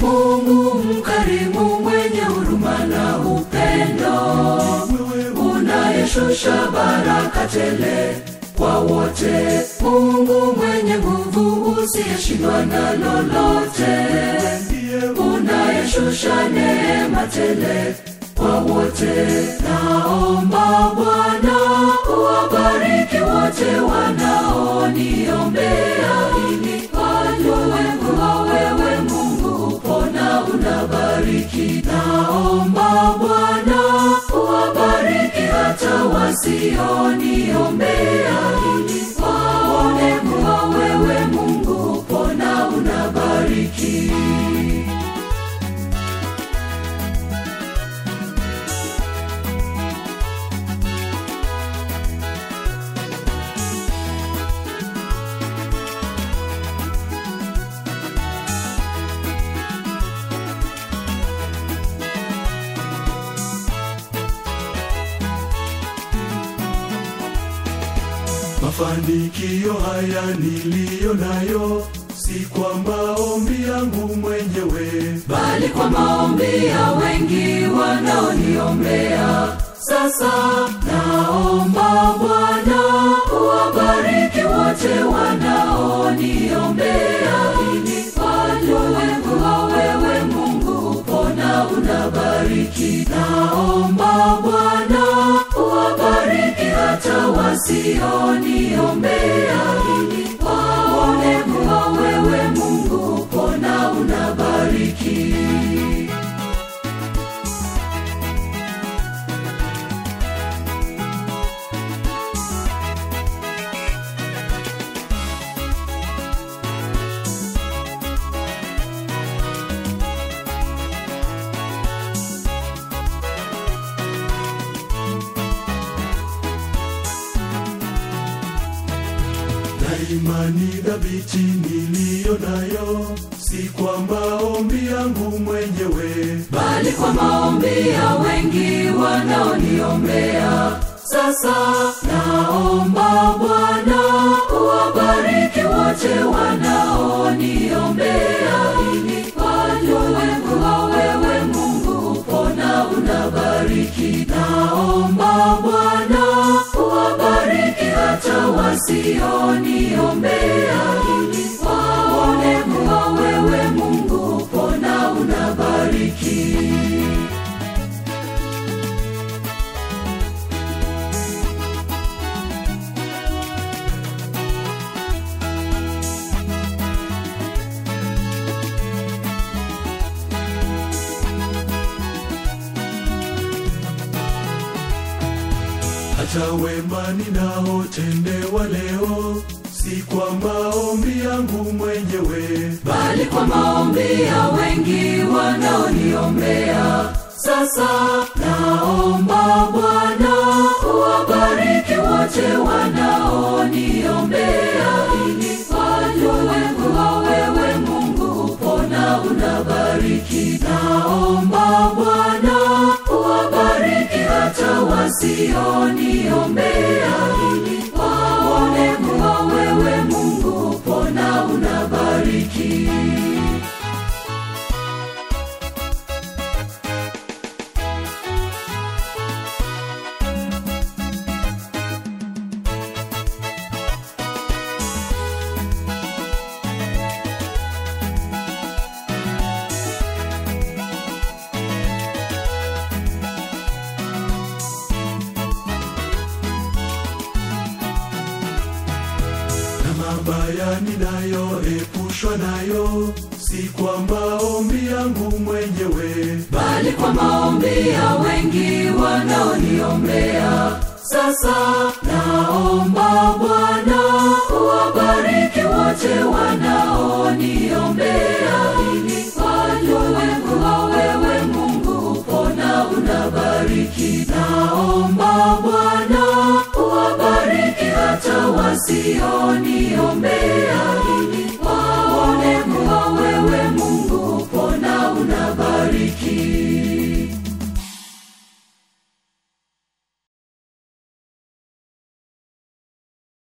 Mungu mkarimu, mwenye huruma na upendo, unayeshusha baraka tele kwa wote. Mungu mwenye nguvu, usiyeshindwa na lolote, unayeshusha neema tele kwa wote. Naomba Bwana uwabariki wote wanaoniombea, ili wajue kuwa wewe Mungu upo na unabariki. Naomba Bwana uwabariki hata wasioniombea, ili waone kuwa wewe Mungu upo na unabariki. Mafanikio haya niliyo nayo si kwa maombi yangu mwenyewe, bali kwa maombi ya wengi wanaoniombea. Sasa naomba Bwana uwabariki wote wanaoniombea, ili wajue kuwa wewe Mungu upo na unabariki. Naomba Bwana uwabariki hata wasioniombea, ili waone kuwa wewe Mungu upo na unabariki. na imani dhabiti niliyo nayo si kwa maombi yangu mwenyewe, bali kwa maombi ya wengi wanaoniombea. Sasa naomba Bwana uwabariki wote wanaoniombea, ili wajue kuwa wewe Mungu upo na unabariki. Naomba Bwana uwabariki hata wasioniombea, ili waone kuwa wewe Mungu upo na unabariki. hata wema ninaotendewa leo si kwa maombi yangu mwenyewe, bali kwa maombi ya wengi wanaoniombea. Sasa naomba Bwana uwabariki wote wanaoniombea, ili wajue kuwa wewe Mungu upo na unabariki. Naomba Bwana uwabariki hata wasioniombea, ili waone kuwa wewe Mungu upo na unabariki. na mabaya ninayoepushwa nayo si kwa maombi yangu mwenyewe, bali kwa maombi ya wengi wanaoniombea. Sasa naomba Bwana uwabariki wote wanaoniombea, ili wajue kuwa wewe Mungu upo na unabariki. Naomba Bwana uwabariki hata wasioniombea